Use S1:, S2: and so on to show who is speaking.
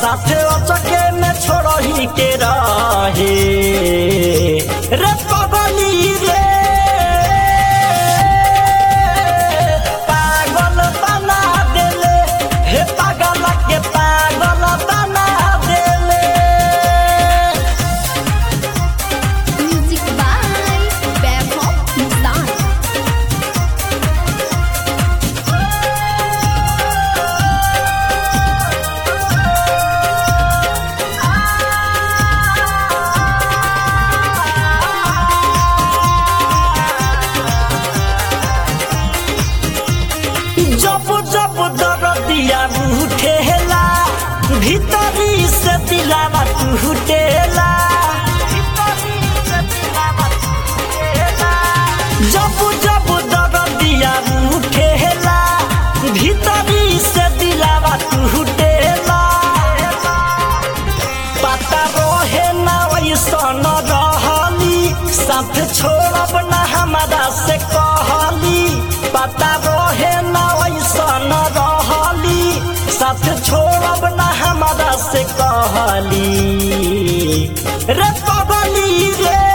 S1: साथे अचके में छोड़ही के रहे रे पगली रे पागल बना देले हे पागल के पागल बना देले
S2: म्यूजिक बाय वैभव मुस्तान
S1: जब जब दरदिया उठेला भीतरी से दिलावा टूटेला जब जब दरदिया उठेला भीतरी से दिलावा टूटेला पता रहे ना वैसन रहली साथ छोड़ब ना हमारा से कहली पता रहे ना वैसन रहली साथ छोड़ब ना हमारा से कहली रे पगली रे